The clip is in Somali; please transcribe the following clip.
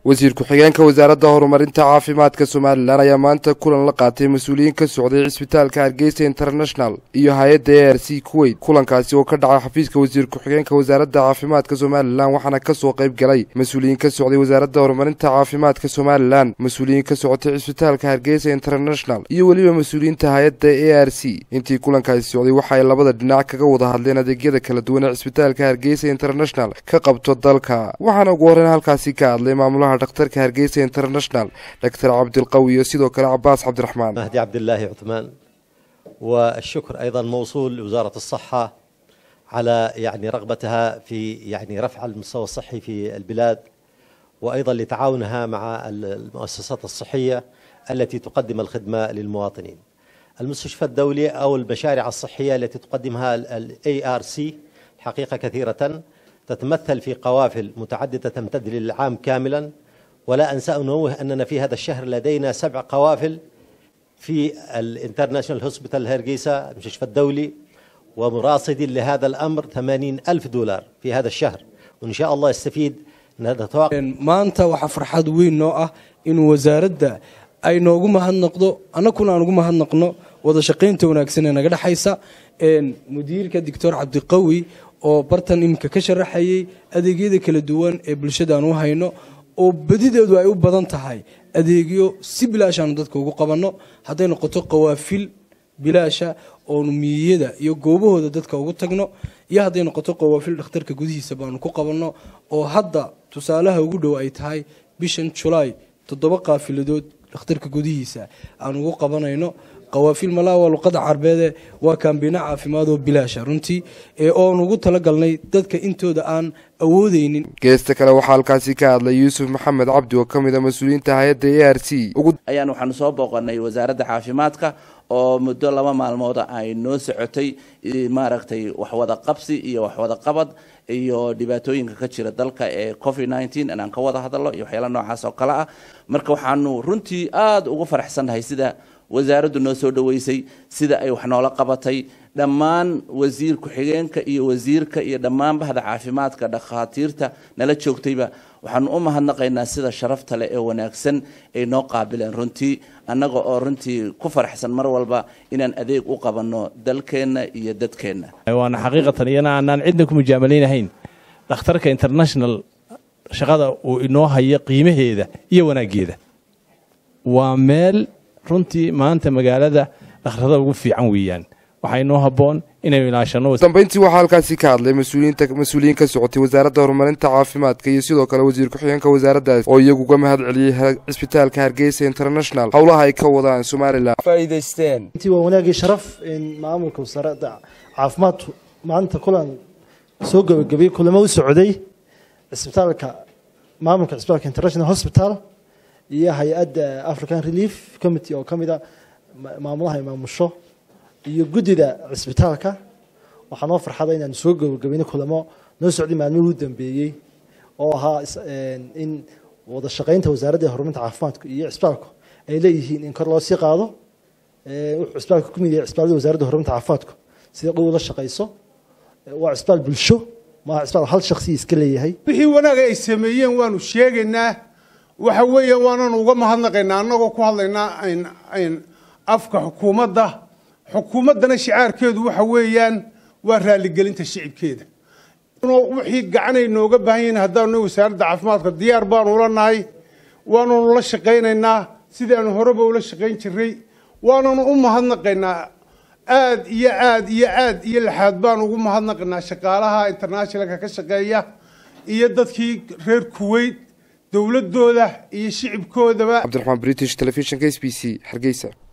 wasiir ku-xigeenka wasaaradda horumarinta caafimaadka somalilan ayaa maanta kulan la qaatay mas-uuliyiin ka socday cisbitaalka hargeysa international iyo hay-adda a r c kuweyt kulankaasi oo ka dhacay xafiiska wasiir ku-xigeenka wasaaradda caafimaadka somalilan waxaana kasoo qayb galay mas-uuliyiin ka socday wasaaradda horumarinta caafimaadka somalilan mas-uuliyiin ka socotay cisbitaalka hargeysa international iyo weliba mas-uuliyiinta hay-adda a r c intii kulankaasi socday waxa ay labada dhinac kaga wada hadleen adeegyada kala duwan ee cisbitaalka hargeysa international ka qabto dalka waxaana ugu horreyn halkaasi ka hadlay maamulaha dhaktarka hargeysa international doctor cabdilqawi iyo sidoo kale cabaas cabdiraxmaan مهدي عبد الله عثمان والشكر ايضا موصول لوزاره الصحه على يعني رغبتها في يعني رفع المستوى الصحي في البلاد وايضا لتعاونها مع المؤسسات الصحيه التي تقدم الخدمه للمواطنين. المستشفى الدولي او المشاريع الصحيه التي تقدمها الاي ار سي حقيقه كثيره تتمثل في قوافل متعدده تمتد للعام كاملا ولا انسى ان انوه اننا في هذا الشهر لدينا سبع قوافل في الانترناشونال هوسبيتال هرقيسة المستشفى الدولي ومراصد لهذا الأمر 80 ألف دولار في هذا الشهر وإن شاء الله يستفيد نتوقع maanta waxaa farxad weyn noo ah in wasaaradda ay noogu mahadnaqdo annakuna aan ugu mahadnaqno wada shaqaynta wanaagsan ee naga dhexaysa mudiirka doctor cabdiqawi oo bartan iminka ka sharaxayay adeegyada kala duwan ee bulshada aan u hayno oo badideedu ay u badan tahay adeegyo si bilaashaanu dadka ugu qabanno hadday noqoto qawaafil bilaasha oonu miyiyada iyo goobahooda dadka ugu tagno iyo hadday noqoto qawaafil dhakhtarka gudihiisa baanu ku qabanno oo hadda tusaalaha ugu dhow ay tahay bishan julaay toddoba qaafiladood dhakhtarka gudihiisa aan ugu qabanayno qawaafil malaa waa luqada carbeede waa kaambiino caafimaad oo bilaasha runtii ee oon ugu talagalnay dadka intooda aan awoodeynin geesta kale waxaa halkaasi ka hadlay yuusuf maxamed cabdi oo ka mid a mas-uuliyiinta hay-adda a r c ayaan waxaanu soo booqanay wasaaradda caafimaadka oo muddo laba maalmooda ay noo socotay maaragtay waxwada qabsi iyo waxwada qabad iyo dhibaatooyinka ka jira dalka ee covid nneteen inaan ka wada hadalno iyo waxyaala noocaas oo kale ah marka waxaanu runtii aada ugu faraxsannahay sida wasaaraddu noo soo dhoweysay sida ay wax noola qabatay dhammaan wasiir ku-xigeenka iyo wasiirka iyo dhammaan bahda caafimaadka dhakhaatiirta nala joogtayba waxaanu u mahadnaqaynaa sida sharafta leh ee wanaagsan ay noo qaabileen runtii annaga oo runtii ku faraxsan mar walba inaan adeeg u qabanno dalkeenna iyo dadkeenna waana xaqiiqatan iyana aanaan cidna ku mujaamaleynahayn dhakhtarka international shaqada uu inoo hayo qiimaheeda iyo wanaaggeeda waa meel runtii maanta magaalada dhakhtarada ugu fiican weeyaan waxaa inoo habboon inaynu ilaashano dambeyntii waxaa halkaasi ka hadlay mas-uuliyiinta mas-uuliyiin ka socotay wasaaradda horumarinta caafimaadka iyo sidoo kale wasiir ku-xigeenka wasaaraddaas oo iyagu uga mahad celiyey cisbitaalka hargeysa international howlaha ay ka wadaan somalilan faa'iidaysteen intii waa wanaagii sharaf in maamulka wasaaradda caafimaadku maanta kulan soo gabagabiyey kulamo u socday cisbitaalka maamulka cisbitaalka international hospital iyo hay-adda african relief committee oo ka mid a maamulaha imaamusho iyo guddida cisbitaalka waxaa noo farxada inaanu soo gabagabayno kulamo noo socday maalmihii u dambeeyey oo ahaa in wada shaqaynta wasaaradda horumarinta caafimaadku iyo cisbitaalku ay leeyihiin in kor loo sii qaado wuxuu cisbitaalka ku mid yahay cisbitaalada wasaaradda horumarinta caafimaadku sida dhow la shaqayso waa cisbitaal bulsho maaha cisbitaal hal shakhsi iska leeyahay wixii wanaag ay sameeyeen waanu sheegaynaa waxa weeye waananu uga mahadnaqaynaa annagoo ku hadlaynaa afka xukuumadda xukuumaddana shicaarkeedu waxa weeyaan waa raaligelinta shicibkeeda wixii gacanay nooga baahan yihiin haddaanu wasaaradda caafimaadka diyaar baanu ula nahay waananu la shaqaynaynaa sidaanu horeba ula shaqayn jiray waananu u mahadnaqaynaa aad iyo aad iyo aad iyo laxaad baanu ugu mahadnaqaynaa shaqaalaha internationalka ka shaqeeya iyo dadkii reer kuweyt dowladooda iyo shicibkoodaba cabdiraxmaan british telefishinka s b c hargeysa